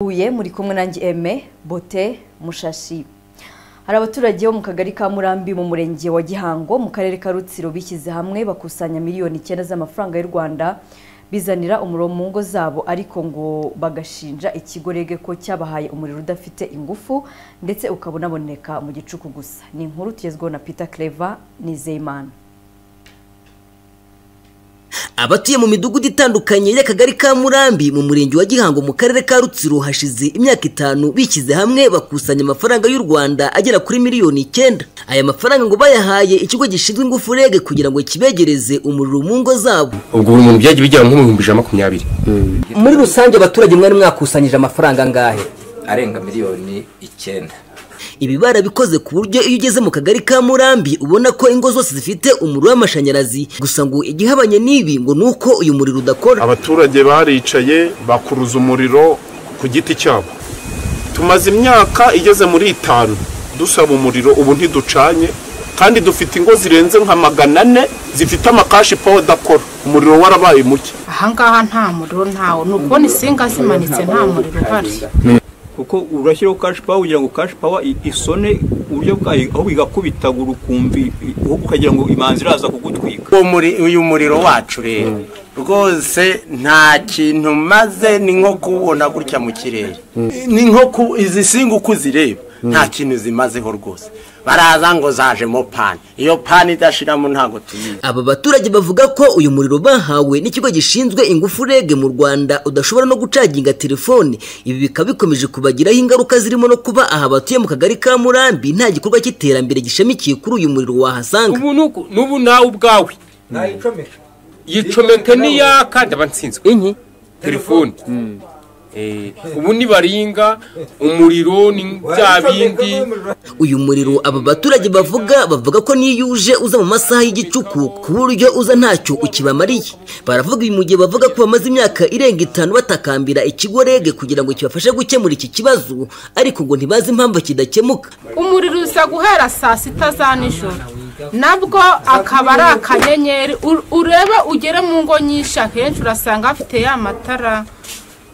huye muri kumwe nanjye eme bote mushashi hari abaturage bo mu kagari ka murambi mu murenge wa gihango mu karere ka rutsiro bishyize hamwe bakusanya miliyoni icyenda z'amafaranga y'u rwanda bizanira umuriro mu ngo zabo ariko ngo bagashinja ikigo rege ko cyabahaye umuriro udafite ingufu ndetse ukaba unaboneka mu gicuku gusa ni inkuru tugezweho na peter clever nizeyimana abatuye mu midugudu itandukanye y'akagari ka murambi mu murenge wa gihango mu karere ka rutsiro hashize imyaka itanu bishyize hamwe bakusanya amafaranga y'u rwanda agera kuri miliyoni icyenda aya mafaranga ngo bayahaye ikigo gishinzwe ingufu rege kugira ngo kibegereze umuriro mu ngo zabo ubwo buri muntu byagiye bigera nko mu bihumbi ijana na makumyabiri muri rusange abaturage mwari mwakusanyije amafaranga angahe arenga miliyoni icyenda ibi barabikoze ku buryo iyo ugeze mu kagari ka murambi ubona ko ingo zose zifite umuriro w'amashanyarazi gusa ngo igihabanye n'ibi ngo ni uko uyu muriro udakora abaturage baricaye bakuruza umuriro ku giti cyabo tumaze imyaka igeze muri itanu dusaba umuriro ubu ntiducanye kandi dufite ingo zirenze nka magana ane zifite amakashi pawa adakora umuriro warabaye muke ahangaha nta muriro ntawo ni ukubona insinga zimanitse nta muriro uhari kuko urashyiraho kashi pawa kugira ngo kashi pawa isone uburyo bwayo aho igakubitagura ukumva ukagira ngo imanzi iraza kugutwika uyu muriro wacu rero rwose nta kintu maze ni nko kuwubona gutya mu kirere ni nko izi singa uko uzireba nta kintu zimazeho rwose baraza ngo zajemo pani iyo pani idashiramo ntabwo tuyizi aba baturage bavuga ko uyu muriro bahawe n'ikigo gishinzwe ingufu rege mu rwanda udashobora no gucaginga telefone ibi bikaba bikomeje kubagiraho ingaruka zirimo no kuba aha batuye mu kagari ka murambi nta gikorwa cy'iterambere gishamikiye kuri uyu muriro wahasanga ubu nuku n'ubu nawe ubwawe yicomeka n'iyaka ndaba nsinzwe telefone ubu nibaringa umuriro ni bya bindi uyu muriro aba baturage bavuga bavuga ko niyo uje uza mu masaha y'igicuku ku buryo uza ntacyo ukibamariye baravuga ibi mu gihe bavuga ko bamaze imyaka irenga itanu batakambira ikigo rege kugira ngo kibafashe gukemura iki kibazo ariko ngo ntibazi impamvu kidakemuka umuriro uza guhera saa sita za nijoro nabwo akaba ari akanyenyeri urebe ugere mu ngo nyinshi akenshi urasanga hafite ya matara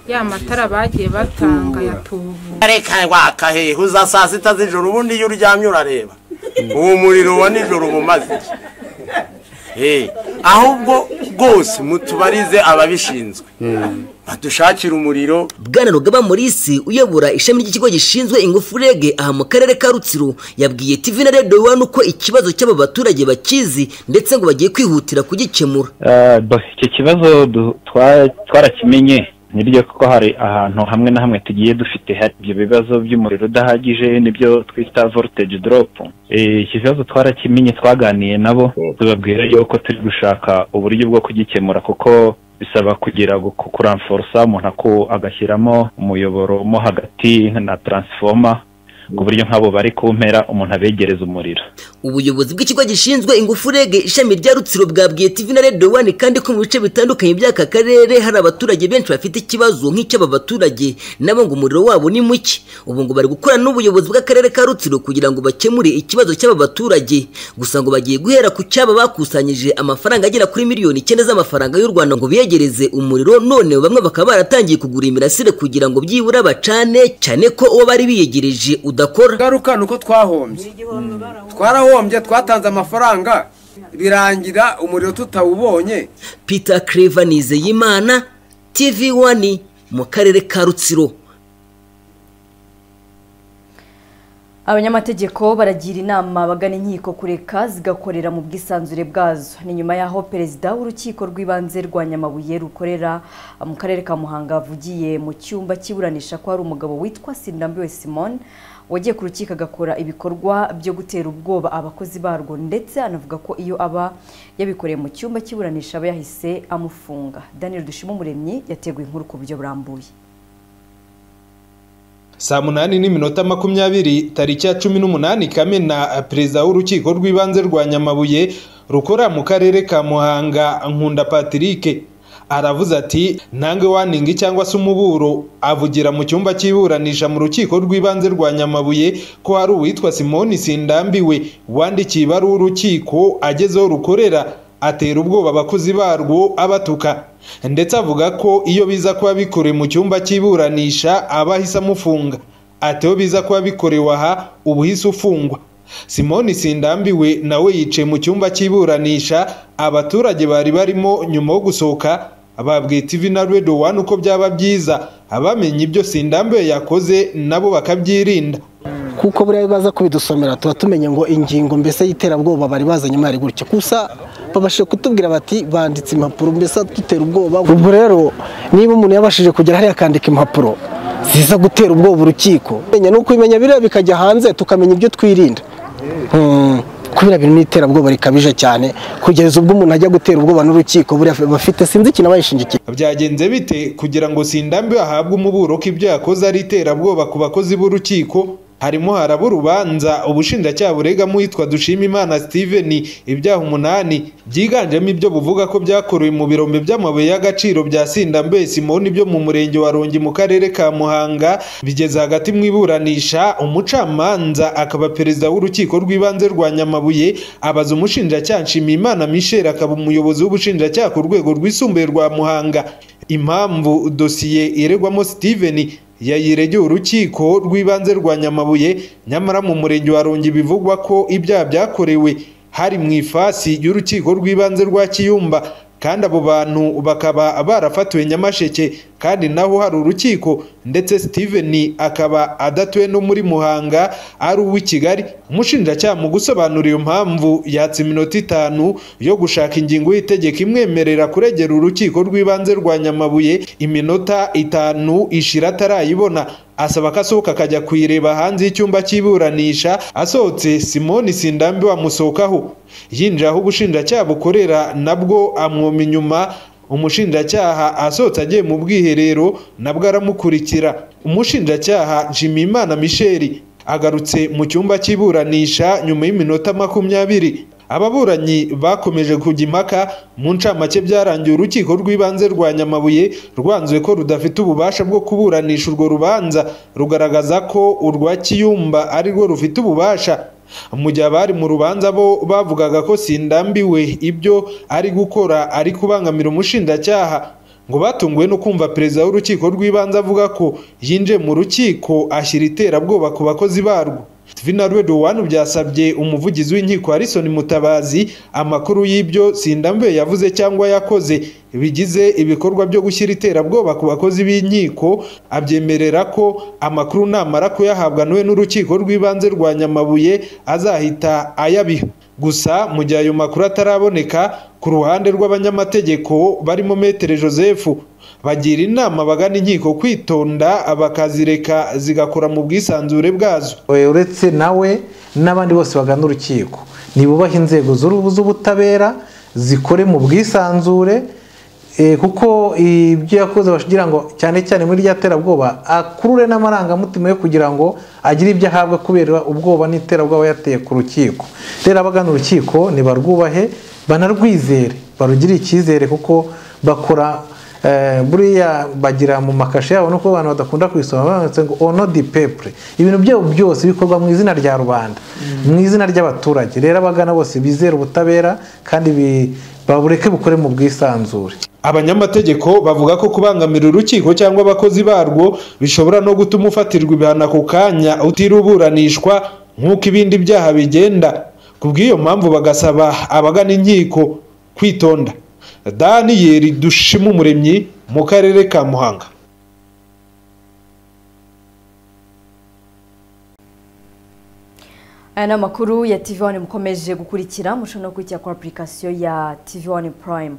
ya matara bagiye batanga ya tubu reka waka hehe uza saa sita z'ijoro ubundi iyo uryamye urareba uwo muriro wa nijoro uba umaze iki ahubwo rwose mutubarize ababishinzwe badushakira umuriro bwana rugaba morisi uyobora ishami ry'ikigo gishinzwe ingufu rege aha mu karere ka rutsiro yabwiye tv na radiyo wani uko ikibazo cy'aba baturage bakizi ndetse ngo bagiye kwihutira kugikemura icyo kibazo twarakimenye niryo kuko hari ahantu hamwe na hamwe tugiye dufite ibyo bibazo by'umuriro udahagije nibyo twita voltage drop iki kibazo twarakimenye twaganiye nabo tubabwira yuko turi gushaka uburyo bwo kugikemura kuko bisaba kugira kuramforosa umuntu agashyiramo umuyoboro mo hagati na taransifoma ku buryo nk'abo bari kumpera umuntu abegereza umuriro ubuyobozi bw'ikigo gishinzwe ingufu rege ishami rya rutsiro bwabwiye tv na radiyo wani kandi ko mu bice bitandukanye by'aka karere hari abaturage benshi bafite ikibazo nk'icy'aba baturage nabo ngo umuriro wabo ni muke ubu ngo bari gukorana n'ubuyobozi bw'akarere ka rutsiro kugira ngo bakemure ikibazo cy'aba baturage gusa ngo bagiye guhera ku cyaba bakusanyije amafaranga agera kuri miliyoni icyenda z'amafaranga y'u rwanda ngo biyegereze umuriro none bamwe bakaba baratangiye kugura imirasire kugira ngo byibura bacane cyane ko uwo bari biyegereje uda ingaruka ni uko twahombye twarahombye twatanze amafaranga birangira umuriro tutawubonye peter clever nizeyimana tv wani mu karere ka rutsiro abanyamategeko baragira inama bagana inkiko kureka zigakorera mu bwisanzure bwazo ni nyuma y'aho perezida w'urukiko rw'ibanze rwa nyamabuye rukorera mu karere ka muhanga avugiye mu cyumba kiburanisha ko hari umugabo witwa sindambiwe simone wagiye ku rukiko agakora ibikorwa byo gutera ubwoba abakozi barwo ndetse anavuga ko iyo aba yabikoreye mu cyumba cy'iburanisha aba yahise amufunga daniel dushimumuremyi yateguye inkuru ku buryo burambuye saa munani n'iminota makumyabiri tariki ya cumi n'umunani kamena perezida w'urukiko rw'ibanze rwa nyamabuye rukora mu karere ka muhanga nkunda patirike aravuze ati ntange waningi cyangwa se umuburo avugira mu cyumba cy'iburanisha mu rukiko rw'ibanze rwa nyamabuye ko hari uwitwa simoni sindambiwe wandikiye ibaruwa urukiko agezeho rukorera atera ubwoba abakozi barwo abatuka ndetse avuga ko iyo biza kuba bikorewe mu cyumba cy'iburanisha aba ahise amufunga ati iyo biza kuba bikorewe aha uba uhise ufungwa simoni sindambiwe nawe yicaye mu cyumba cy'iburanisha abaturage bari barimo nyuma yo gusohoka babwiye TV na redo wani uko byaba byiza abamenye ibyo sindambiwe yakoze nabo bakabyirinda kuko buriya baza kubidusomera tuba tumenye ngo ingingo mbese y'iterabwoba bari bazanye imari gutyo gusa babashije kutubwira bati banditse impapuro mbese dutera ubwoba ubwo rero niba umuntu yabashije kugera hariya akandika impapuro ziza gutera ubwoba urukiko menya ni ukubimenya biriya bikajya hanze tukamenya ibyo twirinda kubera bintu n'iterabwoba rikabije cyane kugeza ubwo umuntu ajya gutera ubwoba n'urukiko buriya bafite sinzi ikintu abayishingikiye byagenze bite kugira ngo sindambi ahabwe umuburo ko ibyo yakoze ari iterabwoba ku bakozi b'urukiko harimo haraba urubanza ubushinjacyaha buregamo uwitwa dushimimana steven ibyaha umunani byiganjemo ibyo buvuga ko byakorewe mu birombe by'amabuye y'agaciro bya sindambe simoni byo mu murenge wa rongi mu karere ka muhanga bigeze hagati mu iburanisha umucamanza akaba perezida w'urukiko rw'ibanze rwa nyamabuye abaza umushinjacyaha nshimiyimana michel akaba umuyobozi w'ubushinjacyaha ku rwego rwisumbuye rwa muhanga impamvu dosiye iregwamo steven yayiregeye urukiko rw'ibanze rwa nyamabuye nyamara mu murenge wa rongi bivugwa ko ibyaha byakorewe hari mu ifasi y'urukiko rw'ibanze rwa kiyumba kandi abo bantu bakaba barafatiwe nyamasheke kandi naho hari urukiko ndetse steven akaba adatuwe no muri muhanga ari uw'i kigali umushinjacyaha mu gusobanura iyo mpamvu yatse iminota itanu yo gushaka ingingo y'itegeko imwemerera kuregera urukiko rw'ibanze rwa nyamabuye iminota itanu ishira atarayibona asaba ko asohoka akajya kuyireba hanze y'icyumba cy'iburanisha asohotse simoni sindambi wamusohokaho yinjira aho ubushinjacyaha bukorera nabwo amwoma inyuma umushinjacyaha asohotse agiye mu bwiherero nabwo aramukurikira umushinjacyaha nshimiyimana misheli agarutse mu cyumba cy'iburanisha nyuma y'iminota makumyabiri ababuranyi bakomeje kujya impaka mu ncamake byarangiye urukiko rw'ibanze rwa nyamabuye rwanzuye ko rudafite ububasha bwo kuburanisha urwo rubanza rugaragaza ko urwa kiyumba ari rwo rufite ububasha mu gihe abari mu rubanza bo bavugaga ko sindambiwe ibyo ari gukora ari kubangamira umushinjacyaha ngo batunguwe no kumva perezida w'urukiko rw'ibanze avuga ko yinjiye mu rukiko ashyira iterabwoba ku bakozi barwo Vina Rwedo wanu byasabye umuvugizi w'inkiko Harrison Mutabazi amakuru y'ibyo Sindambe yavuze cyangwa yakoze bigize ibikorwa byo gushyira iterabwoba ku bakozi b'inkiko abyemerera ko amakuru namara kuyahabwa nawe n'urukiko rw'ibanze rwa Nyamabuye azahita ayabiha gusa mu gihe ayo makuru ataraboneka ku ruhande rw'abanyamategeko barimo Metere Joseph bagira inama bagana inkiko kwitonda bakazireka zigakora mu bwisanzure bwazo uretse nawe n'abandi bose bagana urukiko ntibubahe inzego z'ubutabera zikore mu bwisanzure kuko ibyo yakoze bashobora ngo cyane cyane muri rya terabwoba akurure n'amarangamutima yo kugira ngo agire ibyo ahabwa kubera ubwoba n'iterabwoba yateye ku rukiko rero abagana urukiko ntibarwubahe banarwizere barugire icyizere kuko bakora buriya bagira mu makashe yabo nuko abantu badakunda kwisoma banditse ngo ono di pepure ibintu byabo byose bikorwa mu izina rya rubanda mu izina ry'abaturage rero abagana bose bizera ubutabera kandi babureke bukore mu bwisanzure abanyamategeko bavuga ko kubangamira urukiko cyangwa abakozi barwo bishobora no gutuma ufatirwa ibihano ako kanya utiruburanishwa nk'uko ibindi byaha bigenda ku bw'iyo mpamvu bagasaba abagana inkiko kwitonda daniyeli dushima umuremyi mu karere ka muhanga aya ni amakuru ya tv wani mukomeje gukurikira mushobora no kwitira kuri apurikasiyo ya tv wani purayime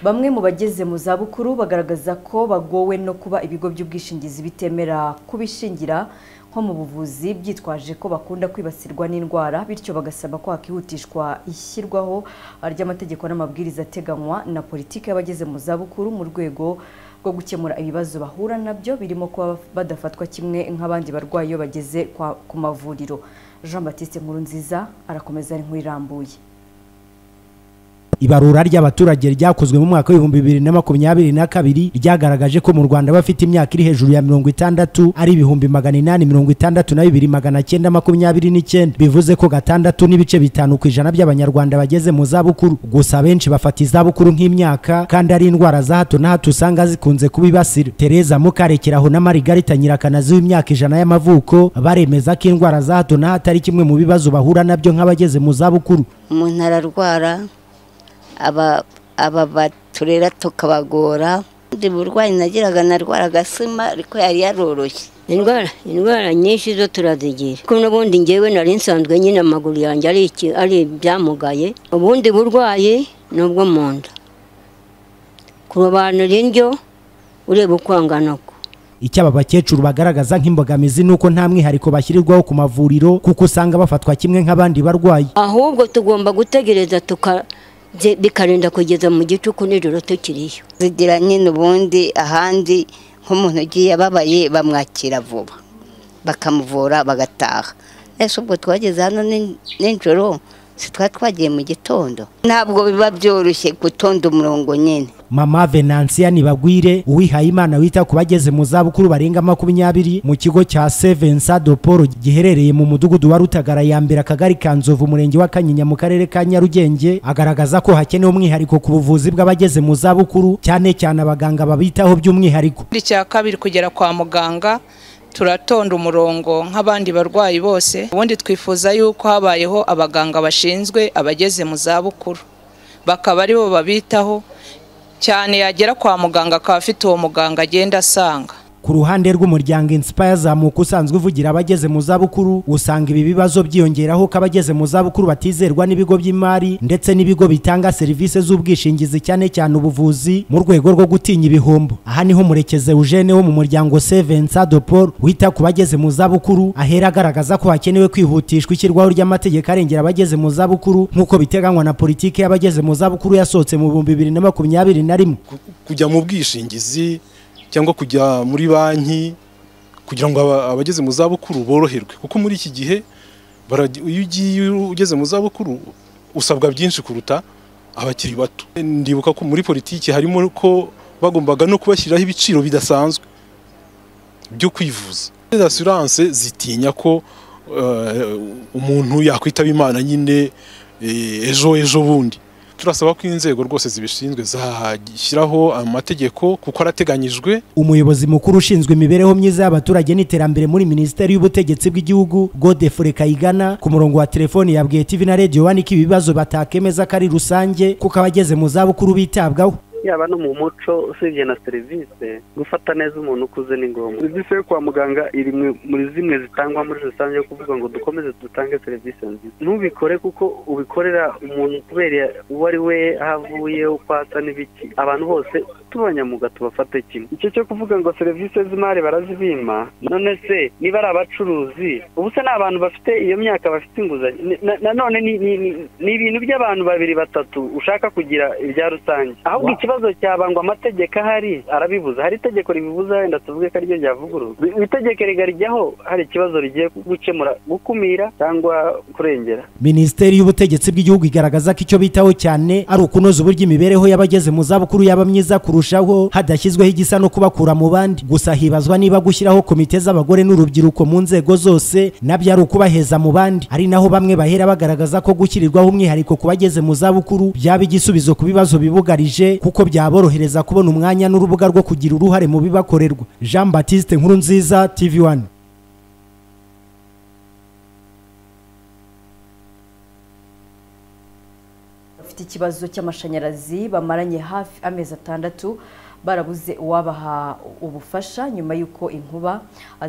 bamwe mu bageze mu zabukuru bagaragaza ko bagowe no kuba ibigo by'ubwishingizi bitemera kubishingira nko mu buvuzi byitwaje ko bakunda kwibasirwa n'indwara bityo bagasaba ko hakihutishwa ishyirwaho ry'amategeko n'amabwiriza ateganywa na politiki y'abageze mu zabukuru mu rwego rwo gukemura ibibazo bahura nabyo birimo kuba badafatwa kimwe nk'abandi barwayi iyo bageze ku mavuriro jean batiste nkuru nziza arakomeza ari nkuru irambuye ibarura ry'abaturage ryakozwe mu mwaka w'ibihumbi bibiri na makumyabiri na kabiri ryagaragaje ko mu rwanda bafite imyaka iri hejuru ya mirongo itandatu ari ibihumbi magana inani mirongo itandatu na bibiri magana cyenda makumyabiri n'icyenda bivuze ko gatandatu n'ibice bitanu ku ijana by'abanyarwanda bageze mu zabukuru gusa benshi bafata izabukuru nk'imyaka kandi ari indwara za hato na hato usanga zikunze kubibasira tereza mukarekeraho na marigarita nyirakanazi w'imyaka ijana y'amavuko baremeza ko indwara za hato na hato ari kimwe mu bibazo bahura nabyo nk'abageze mu zabukuru umuntu ararwara aba aba baturera tukabagora ubundi burwayi nagiraga narwara agasima ariko yari yaroroshye indwara indwara nyinshi zo turazigira kuko n'ubundi ngewe nari nsanzwe nyine amaguru yanjye ari iki ari ibyamugaye ubundi burwayi ni ubwo mu nda kurobanura indyo ureba uko angana ko icyo aba bakecuru bagaragaza nk'imbogamizi ni uko nta mwihariko bashyirirwaho ku mavuriro kuko usanga bafatwa kimwe nk'abandi barwayi ahubwo tugomba gutegereza tuka bye- bikarinda kugeza mu gicuku nijoro tukiriyo zigira nyine ubundi ahandi nk'umuntu ugiye ababaye bamwakira vuba bakamuvura bagataha ese ubwo twageze hano ni- nijoro si twari twagiye mu gitondo ntabwo biba byoroshye gutonda umurongo nyine mama venansiya nibagwire uwihaye imana wita ku bageze mu zabukuru barenga makumyabiri mu kigo cya sevensa do paul giherereye mu mudugudu wa rutagara ya mbere akagari ka nzovu umurenge wa kanyinya mu karere ka nyarugenge agaragaza ko hakenewe umwihariko ku buvuzi bw'abageze mu zabukuru cyane cyane abaganga babitaho by'umwihariko ikindi cya kabiri kugera kwa muganga turatonda umurongo nk'abandi barwayi bose ubundi twifuza yuko habayeho abaganga bashinzwe abageze mu zabukuru bakaba aribo babitaho cyane yagera kwa muganga akaba afite uwo muganga agenda asanga ku ruhande rw'umuryango inspire zamuka usanzwe uvugira abageze mu zabukuru usanga ibi bibazo byiyongeraho ko abageze mu zabukuru batizerwa n'ibigo by'imari ndetse n'ibigo bitanga serivisi z'ubwishingizi cyane cyane ubuvuzi mu rwego rwo gutinya ibihombo aha niho murekeze eugene wo mu muryango sevensa do paul wita ku bageze mu zabukuru ahera agaragaza ko hakenewe kwihutishwa ishyirwaho ry'amategeko arengera abageze mu zabukuru nk'uko biteganywa na politiki y'abageze mu zabukuru yasohotse mu bihumbi bibiri na makumyabiri na rimwe kujya mu bwishingizi cyangwa kujya muri banki kugira ngo aba- abageze mu zabukuru boroherwe kuko muri iki gihe baragi- iyo ugiye ugeze mu zabukuru usabwa byinshi kuruta abakiri bato ndibuka ko muri politiki harimo ko bagombaga no kubashyiriraho ibiciro bidasanzwe byo kwivuza asiranse zitinya ko eh, umuntu yakwitaba imana nyine eh, ejo ejo bundi turasaba ko inzego rwose zibishinzwe zashyiraho amategeko kuko arateganyijwe umuyobozi mukuru ushinzwe imibereho myiza y'abaturage n'iterambere muri minisiteri y'ubutegetsi bw'igihugu godefure kayigana ku murongo wa telefoni yabwiye tv na radio wani ko ibibazo batakemeza ko ari rusange kuko abageze mu zabukuru bitabwaho yaba no mu muco usibye na serivisi gufata neza umuntu ukuze ni ngombwa serivisi yo kwa muganga iri mu- muri zimwe zitangwa muri rusange yo kuvuga ngo dukomeze dutange serivisi nziza ntubikore kuko ubikorera umuntu kubera uwo ari we aho avuye uko asa n'ibiki abantu bose tubanyamuga tubafate kimwe icyo cyo kuvuga ngo serivisi z'imari barazibima none se niba ari abacuruzi ubu se ni abantu bafite iyo myaka bafite inguzanyo Ni- na- nanone ni- ni ni- ni ibintu by'abantu babiri batatu ushaka kugira ibya rusange ahubwo ikibazo cyaba ngo amategeko ahari arabibuza hari itegeko ribibuza wenda tuvuge ko ariryo ryavugururwa Iri- iri tegeko rigarijyaho hari ikibazo rigiye gukemura gukumira cyangwa kurengera minisiteri y'ubutegetsi bw'igihugu igaragaza ko icyo bitaho cyane ari ukunoza uburyo imibereho y'abageze mu zabukuru yaba myiza kurushaho hadashyizweho igisa no kubakura mu bandi gusa hibazwa niba gushyiraho komite z'abagore n'urubyiruko mu nzego zose nabyo ari ukubaheza mu bandi ari naho bamwe bahera bagaragaza ko gushyirirwaho umwihariko ku bageze mu zabukuru byaba igisubizo ku bibazo bibugarije kuko byaborohereza kubona umwanya n'urubuga rwo kugira uruhare mu bibakorerwa jean batiste nkurunziza tv one bafite ikibazo cy'amashanyarazi bamaranye hafi amezi atandatu barabuze uwabaha ubufasha nyuma y'uko inkuba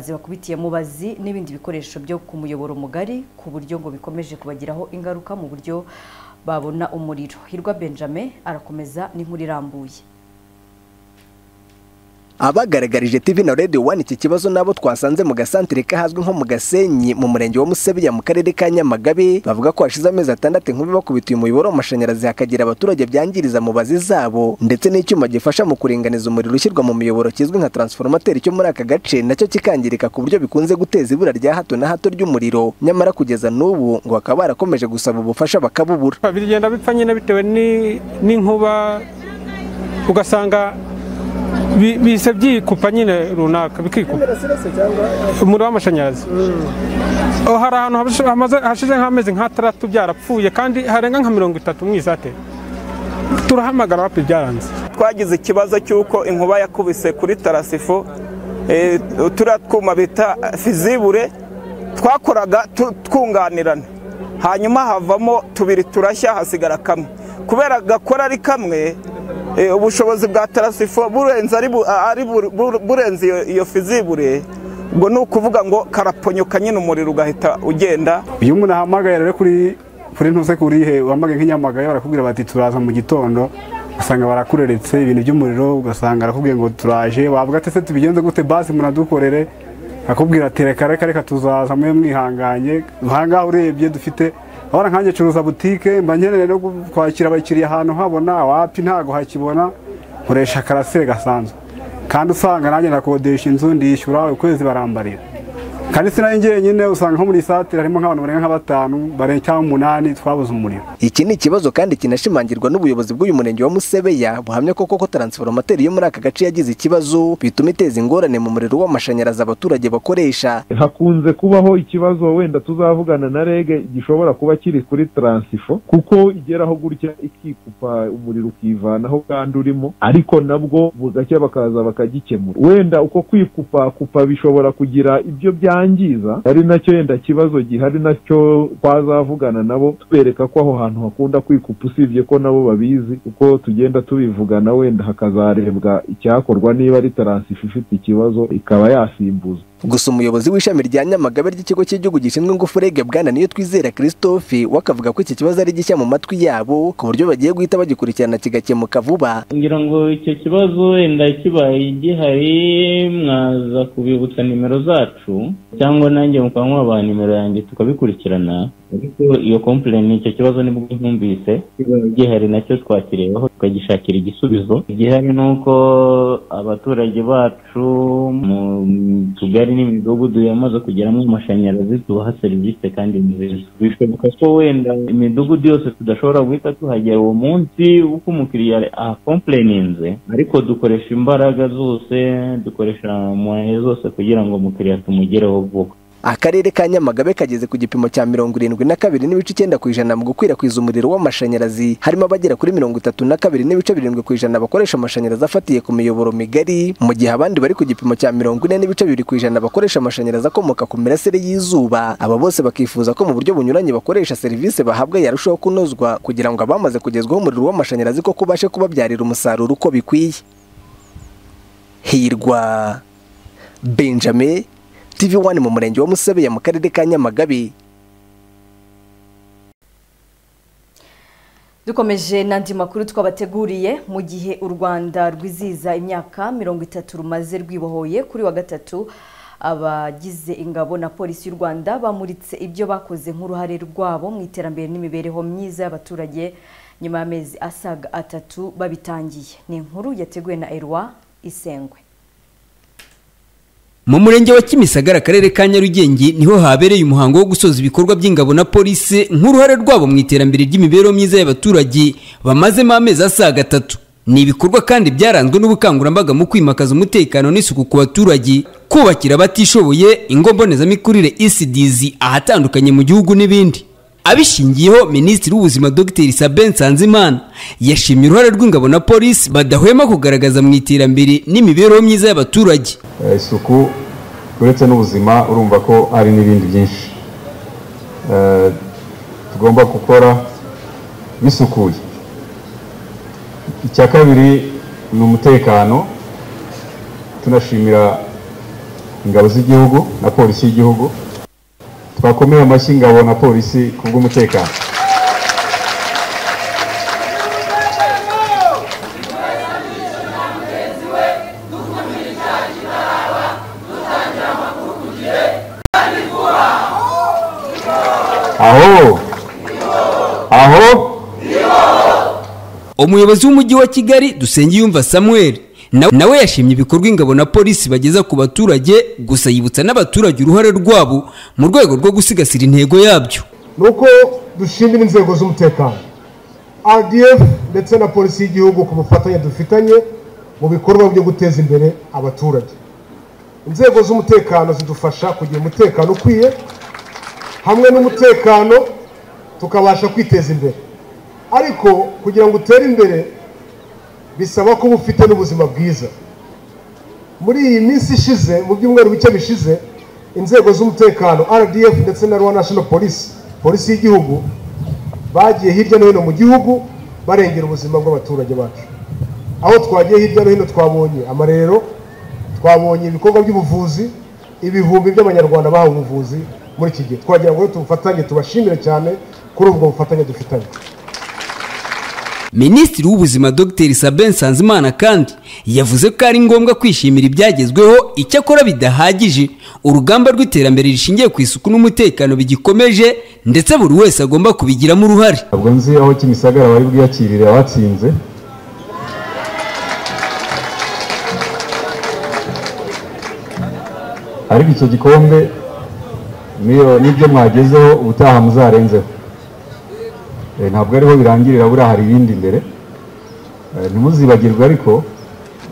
zibakubitiye mubazi n'ibindi bikoresho byo ku muyoboro mugari ku buryo ngo bikomeje kubagiraho ingaruka mu buryo babona umuriro hirwa benjamin arakomeza n'inkuru irambuye abagaragarije TV na Radio One iki kibazo nabo twasanze mu gasantere kahazwi nko mu Gasenyi mu murenge wa Musebeya mu karere ka Nyamagabe bavuga ko hashize amezi atandatu inkubi bakubitiye umuyoboro w'amashanyarazi hakagera abaturage byangiriza mu bazi zabo ndetse n'icyuma gifasha mu kuringaniza umuriro ushyirwa mu miyoboro kizwi nka transformateri cyo muri aka gace nacyo kikangirika ku buryo bikunze guteza ibura rya hato na hato ry'umuriro nyamara kugeza n'ubu ngo bakaba barakomeje gusaba ubufasha bakabubura bigenda bipfa nyine bitewe ni- n'inkuba ugasanga bi- bihise byikupa nyine runaka bikikupa umuriro w'amashanyarazi Oh, hari ahantu habisho- hamaze- hashize nk'amezi nk'ataratu byarapfuye kandi harenga nka mirongo itatu mu isate turahamagara wapi byaranze twagize ikibazo cy'uko inkuba yakubise kuri tarasifo eh, turiya twuma bita fizibure twakoraga tu- twunganirana hanyuma havamo tubiri turashya hasigara kamwe kubera gakora ari kamwe eh, ubushobozi bwa tarasifo burenze ari bu- ari bu- bu- burenze iyo- iyo fizibure ubwo ni ukuvuga ngo karaponyuka nyine umuriro ugahita ugenda uyu muntu ahamagaye rero kuri kuri ntuze kurihe wambaye nk'inyamagaye barakubwira bati turaza mu gitondo ugasanga barakureretse ibintu by'umuriro ugasanga arakubwiye ngo turaje wavuga ati se tubigenze gute basi munadukorere akubwira ati reka reka reka tuzaza mube mwihanganye ahangaha urebye dufite ahora nkanjye curuza butike mba nkeneye no kwakira abakiriya ahantu habona wapi ntago hakibona nkoresha karasire gasanzwe kandi usanga nanjye nakodesha inzu ndishyura ukwezi barambarira kandi sinari njyenyine usanga nko muri satire harimo nk'abantu barenga nka batanu barenga cyangwa umunani twabuze umuriro Iki ni ikibazo kandi kinashimangirwa n'ubuyobozi bw'uyu murenge wa Musebeya buhamya ko koko transformateri yo muri aka gace yagize ikibazo bituma iteza ingorane mu muriro w'amashanyarazi abaturage bakoresha hakunze kubaho ikibazo wenda tuzavugana na rege gishobora kuba kiri kuri taransifo kuko igeraho gutya ikikupa umuriro ukivanaho kandi urimo ariko nabwo bugacya bakaza bakagikemura wenda uko kwikupa kupa bishobora kugira ibyo byangiza ari nacyo yenda kibazo gihari nacyo twazavugana nabo tubereka ko aho hantu hakunda kwikupa usibye ko nabo babizi uko tugenda tubivugana wenda hakazarebwa icyakorwa niba ari taransifo ifite ikibazo ikaba yasimbuzwa gusa umuyobozi w'ishami rya nyamagabe ry'ikigo cy'igihugu gishinzwe ingufu rege bwana niyo twizera christophe we akavuga ko iki kibazo ari gishya mu matwi yabo ku buryo bagiye guhita bagikurikirana kigakemuka vuba ngira ngo icyo kibazo wenda kibaye gihari mwaza kubibutsa nimero zacu cyangwa nanjye mukaba mwabaha nimero yanjye tukabikurikirana ariko iyo kompleni icyo kibazo nibwo ntumvise kibaye gihari nacyo twakirebaho tukagishakira igisubizo igihari ni uko abaturage bacu mu tugari n'imidugudu yamaze kugeramo amashanyarazi tubaha serivisi kandi nziza bishoboka ko wenda imidugudu yose tudashobora guhita tuhagera uwo munsi uko umukiriya akompureninze ariko dukoresha imbaraga zose dukoresha moye zose kugira ngo umukiriya tumugereho vuba akarere ka nyamagabe kageze ku gipimo cya mirongo irindwi na kabiri n'ibice icyenda ku ijana mu gukwirakwiza umuriro w'amashanyarazi harimo abagera kuri mirongo itatu na kabiri n'ibice birindwi ku ijana bakoresha amashanyarazi afatiye ku miyoboro migari mu gihe abandi bari ku gipimo cya mirongo ine n'ibice bibiri ku ijana bakoresha amashanyarazi akomoka ku mirasire y'izuba aba bose bakifuza ko mu buryo bunyuranye bakoresha serivisi bahabwa yarushaho kunozwa kugira ngo abamaze kugezwaho umuriro w'amashanyarazi ko kubashe kubabyarira umusaruro uko bikwiye hirwa benjamin TV1 mu murenge wa Musebeya mu karere ka Nyamagabe dukomeje n'andi makuru twabateguriye mu gihe u rwanda rwizihiza imyaka mirongo itatu rumaze rwibohoye kuri wa gatatu abagize ingabo na polisi y'u rwanda bamuritse ibyo bakoze nk'uruhare rwabo mu iterambere n'imibereho myiza y'abaturage nyuma y'amezi asaga atatu babitangiye ni inkuru yateguwe na erwa isengwe mu murenge wa kimisagara akarere ka nyarugenge niho habereye umuhango wo gusoza ibikorwa by'ingabo na polisi nk'uruhare rwabo mu iterambere ry'imibereho myiza y'abaturage bamazemo amezi asaga atatu ni ibikorwa kandi byaranzwe n'ubukangurambaga mu kwimakaza umutekano n'isuku ku baturage kubakira abatishoboye ingo mbonezamikurire ecdz ahatandukanye mu gihugu n'ibindi abishingiyeho minisitiri w'ubuzima dr sabin nsanzimana yashimye uruhare rw'ingabo na polisi badahwema kugaragaza mu iterambere n'imibereho myiza y'abaturage Eh, isuku uretse n'ubuzima urumva ko hari n'ibindi byinshi Eh, tugomba gukora bisukuye icya kabiri ni umutekano tunashimira ingabo z'igihugu na polisi y'igihugu twakomeye amashyi ingabo na polisi ku bw'umutekano aho aho umuyobozi w'umujyi wa kigali dusengiyumva samuel na- nawe yashimye ibikorwa ingabo na polisi bageza ku baturage gusa yibutsa n'abaturage uruhare rwabo mu rwego rwo gusigasira intego yabyo ni uko dushimira inzego z'umutekano rdf ndetse na polisi y'igihugu ku bufatanye dufitanye mu bikorwa byo guteza imbere abaturage inzego z'umutekano zidufasha kugira umutekano ukwiye hamwe n'umutekano tukabasha kwiteza imbere ariko kugira ngo utere imbere bisaba kuba ufite n'ubuzima bwiza muri iyi minsi ishize mu byumweru bike bishize inzego z'umutekano rdf ndetse na rwanda national police polisi y'igihugu bagiye hirya no hino mu gihugu barengera ubuzima bw'abaturage bacu aho twagiye hirya no hino twabonye amarero twabonye ibikorwa by'ubuvuzi ibihumbi by'abanyarwanda bahawe ubuvuzi muri iki gihe twagira ngo tubufatanye tubashimire cyane kuri ubwo bufatanye dufitanye minisitiri w'ubuzima dr sabin nsanzimana kandi yavuze ko ari ngombwa kwishimira ibyagezweho icyakora bidahagije urugamba rw'iterambere rishingiye ku isuku n'umutekano bigikomeje ndetse buri wese agomba kubigiramo uruhare ntabwo nzi aho kimisagara bari bwiyakirire abatsinze ariko icyo gikombe niyo nibyo mwagezeho ubutaha muzarenzeho Eh, ntabwo ariho birangirira buriya hari ibindi imbere Eh, ntimuzibagirwe ariko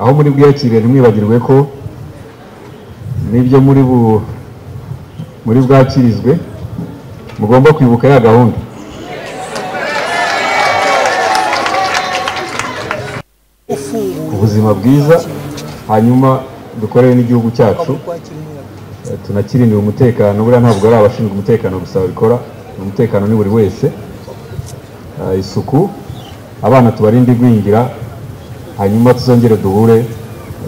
aho muri bwiyakirire ntimwibagirwe ko n'ibyo muri bu muri bwakirizwe mugomba kwibuka ya gahunda ubuzima bwiza hanyuma dukorere n'igihugu cyacu eh, tunakirinire umutekano buriya ntabwo ari abashinzwe umutekano gusa babikora umutekano ni buri wese Eh, isuku abana tubarinde igwingira hanyuma tuzongere duhure eh,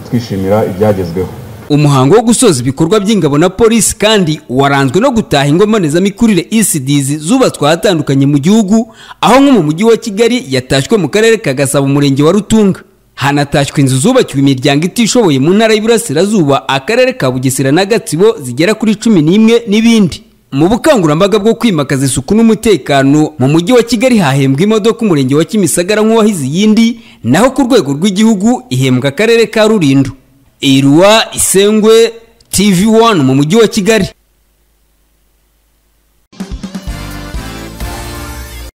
twishimira ibyagezweho umuhango wo gusoza ibikorwa by'ingabo na polisi kandi waranzwe no gutaha ingo mbonezamikurire ecds zubatswe ahatandukanye mu gihugu aho nko mu mujyi wa kigali yatashywe mu karere ka gasabo umurenge wa rutunga hanatashywe inzu zubakiwe imiryango itishoboye mu ntara y'iburasirazuba akarere ka bugesera na gatsibo zigera kuri cumi n'imwe n'ibindi mu bukangurambaga bwo kwimakaza isuku n'umutekano mu mujyi wa kigali hahembwa imodoka umurenge wa kimisagara nk'uwahize iyindi naho ku rwego rw'igihugu ihembwa akarere ka rulindo irwa isengwe tv 1 mu mujyi wa kigali